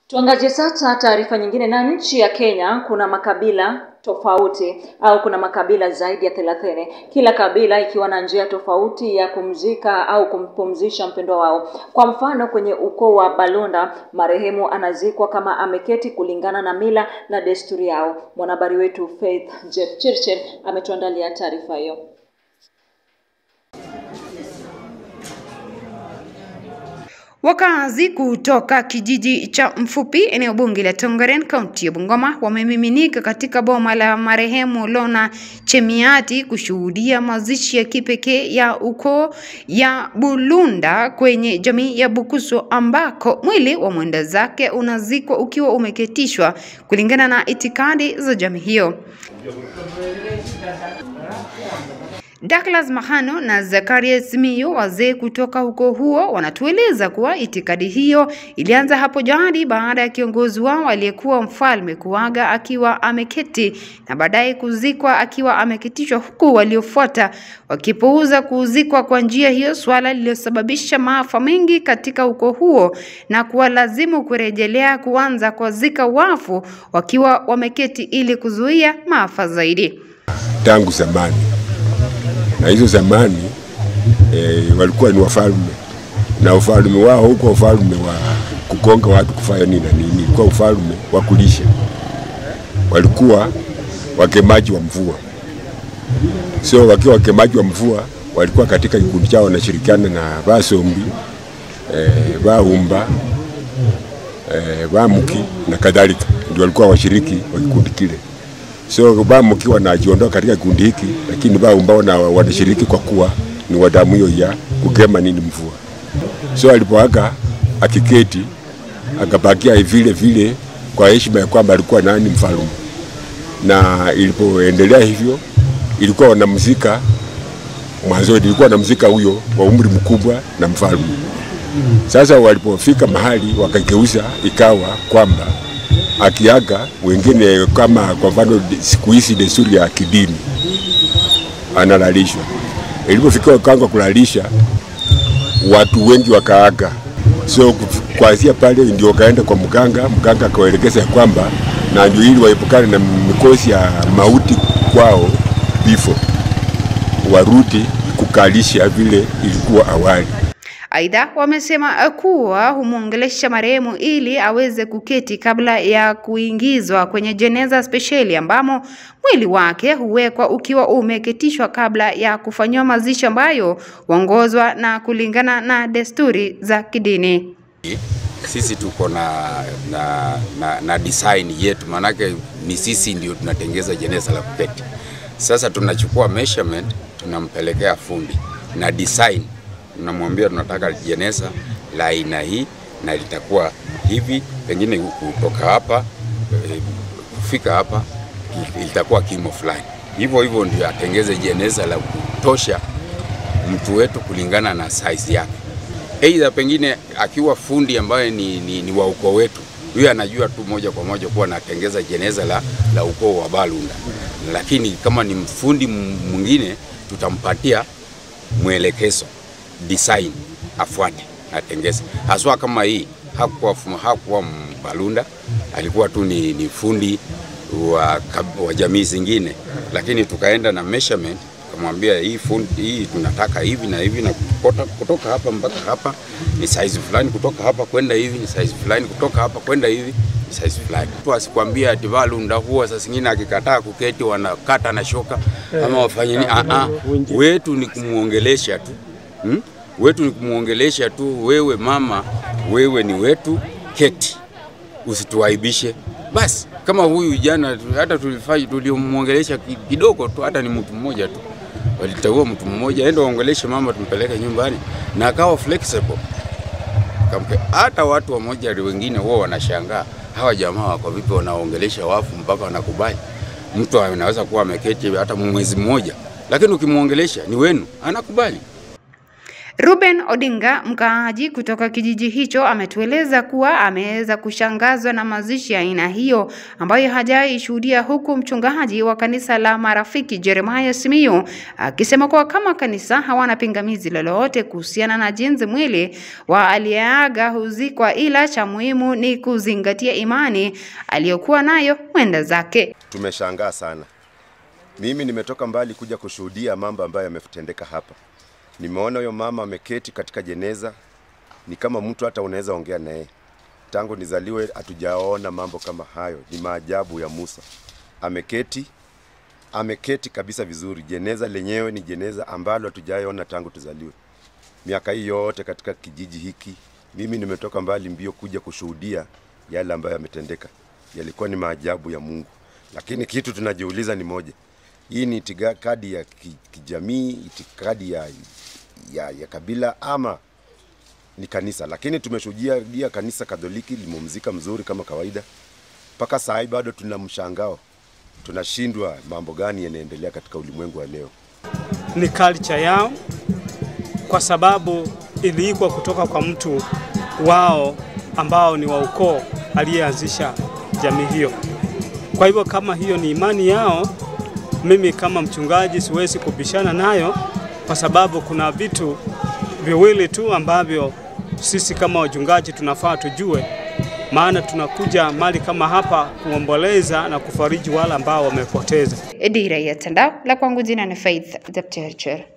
Tuangazie sasa taarifa nyingine. Na nchi ya Kenya kuna makabila tofauti au kuna makabila zaidi ya thelathini, kila kabila ikiwa na njia tofauti ya kumzika au kumpumzisha mpendwa wao. Kwa mfano, kwenye ukoo wa Balunda marehemu anazikwa kama ameketi kulingana na mila na desturi yao. Mwanahabari wetu Faith Jeff Chirchir ametuandalia taarifa hiyo. Wakazi kutoka kijiji cha Mfupi, eneo bunge la Tongaren, kaunti ya Bungoma, wamemiminika katika boma la marehemu Lona Chemiati kushuhudia mazishi ya kipekee ya ukoo ya Bulunda kwenye jamii ya Bukusu, ambako mwili wa mwenda zake unazikwa ukiwa umeketishwa kulingana na itikadi za jamii hiyo. Douglas Mahano na Zakaria Simiyu, wazee kutoka ukoo huo, wanatueleza kuwa itikadi hiyo ilianza hapo jadi baada ya kiongozi wao aliyekuwa mfalme kuaga akiwa ameketi na baadaye kuzikwa akiwa ameketishwa, huku waliofuata wakipuuza kuzikwa kwa njia hiyo, suala lililosababisha maafa mengi katika ukoo huo na kuwalazimu kurejelea kuanza kuwazika wafu wakiwa wameketi ili kuzuia maafa zaidi. Tangu zamani na hizo zamani e, walikuwa ni wafalme na ufalme wao huko ufalme wa kugonga watu kufanya nini na nini, ilikuwa ufalme wa kulisha. Walikuwa wakemaji wa mvua, so wakiwa wakemaji wa mvua walikuwa katika kikundi chao wanashirikiana na Vasombi e, Vaumba e, Vamuki na kadhalika, ndio walikuwa washiriki wa kikundi kile so Bamuki wanajiondoa katika kikundi hiki, lakini Vaumba wana wanashiriki kwa kuwa ni wadamu hiyo ya kugema nini mvua. So alipoaga akiketi akabakia vile vile kwa heshima ya kwamba alikuwa nani mfalme, na ilipoendelea hivyo ilikuwa wanamzika mwanzo, ilikuwa wanamzika huyo wa umri mkubwa na mfalme. Sasa walipofika mahali wakageuza ikawa kwamba akiaga wengine, kama kwa mfano siku hizi desturi ya kidini, analalishwa. Ilipofika wakanga kulalisha, watu wengi wakaaga, so kuanzia pale ndio wakaenda kwa mganga. Mganga akawaelekeza ya kwamba na ndio ili waepukane na mikosi ya mauti kwao, vifo, warudi kukalisha vile ilikuwa awali. Aidha, wamesema kuwa humwongelesha marehemu ili aweze kuketi kabla ya kuingizwa kwenye jeneza spesheli ambamo mwili wake huwekwa ukiwa umeketishwa kabla ya kufanyiwa mazishi ambayo huongozwa na kulingana na desturi za kidini. Sisi tuko na, na, na, na design yetu, maanake ni sisi ndio tunatengeza jeneza la kuketi. Sasa tunachukua measurement tunampelekea fundi na design tunamwambia tunataka jeneza la aina hii na litakuwa hivi, pengine kutoka hapa e, kufika hapa litakuwa kimo fulani. Hivyo hivyo ndio atengeze jeneza la kutosha mtu wetu kulingana na size yake. Aidha pengine akiwa fundi ambaye ni, ni, ni wa ukoo wetu, huyo anajua tu moja kwa moja kuwa anatengeza jeneza la, la ukoo wa Balunda, lakini kama ni mfundi mwingine tutampatia mwelekezo design afuate atengeze, haswa kama hii. Hakuwa, hakuwa Mbalunda, alikuwa tu ni, ni fundi wa, wa jamii zingine, lakini tukaenda na measurement kamwambia hii fundi hii tunataka hivi na hivi na kutoka, kutoka hapa mpaka hapa ni size fulani, kutoka hapa kwenda hivi ni size fulani, kutoka hapa kwenda hivi ni size fulani. Tu asikwambia ati Balunda huwa saa zingine akikataa kuketi wanakata na shoka ama wafanye nini. Ah, ah, wetu ni kumuongelesha tu hmm? wetu ni kumwongelesha tu, wewe mama, wewe ni wetu, keti, usituaibishe. Basi kama huyu jana, hata tulifanya tulimwongelesha kidogo tu, hata ni mtu mmoja tu, waliteua mtu mmoja, enda waongeleshe mama, tumpeleke nyumbani, na akawa flexible. Hata watu wamoja wengine huwa wanashangaa hawa jamaa wako vipi, wanaongelesha wafu mpaka wanakubali. Mtu anaweza kuwa ameketi hata mwezi mmoja, lakini ukimwongelesha ni wenu, anakubali. Ruben Odinga, mkaaji kutoka kijiji hicho, ametueleza kuwa ameweza kushangazwa na mazishi ya aina hiyo ambayo hajawahi shuhudia, huku mchungaji wa kanisa la Marafiki Jeremiah Simiyu akisema kuwa kama kanisa hawana pingamizi lolote kuhusiana na jinsi mwili wa aliyeaga huzikwa, ila cha muhimu ni kuzingatia imani aliyokuwa nayo mwenda zake. Tumeshangaa sana. Mimi nimetoka mbali kuja kushuhudia mambo ambayo yametendeka hapa. Nimeona huyo mama ameketi katika jeneza, ni kama mtu hata unaweza ongea naye. Tangu nizaliwe hatujaona mambo kama hayo, ni maajabu ya Musa. Ameketi, ameketi kabisa vizuri. Jeneza lenyewe ni jeneza ambalo hatujaona tangu tuzaliwe. Miaka hii yote katika kijiji hiki, mimi nimetoka mbali mbio kuja kushuhudia yale ambayo yametendeka. Yalikuwa ni maajabu ya Mungu, lakini kitu tunajiuliza ni moja, hii ni itikadi ya ki- kijamii, itikadi ya, ya, ya kabila ama ni kanisa? Lakini tumeshuhudia kanisa Katoliki limemzika mzuri kama kawaida. Mpaka saa hii bado tuna mshangao, tunashindwa mambo gani yanaendelea katika ulimwengu wa leo. ni culture yao, kwa sababu iliikwa kutoka kwa mtu wao ambao ni wa ukoo aliyeanzisha jamii hiyo. Kwa hivyo kama hiyo ni imani yao, mimi kama mchungaji siwezi kubishana nayo, kwa sababu kuna vitu viwili tu ambavyo sisi kama wachungaji tunafaa tujue, maana tunakuja mali kama hapa kuomboleza na kufariji wale ambao wamepoteza. Dira ya Tandao, la kwangu jina ni Faith Zepchirchir.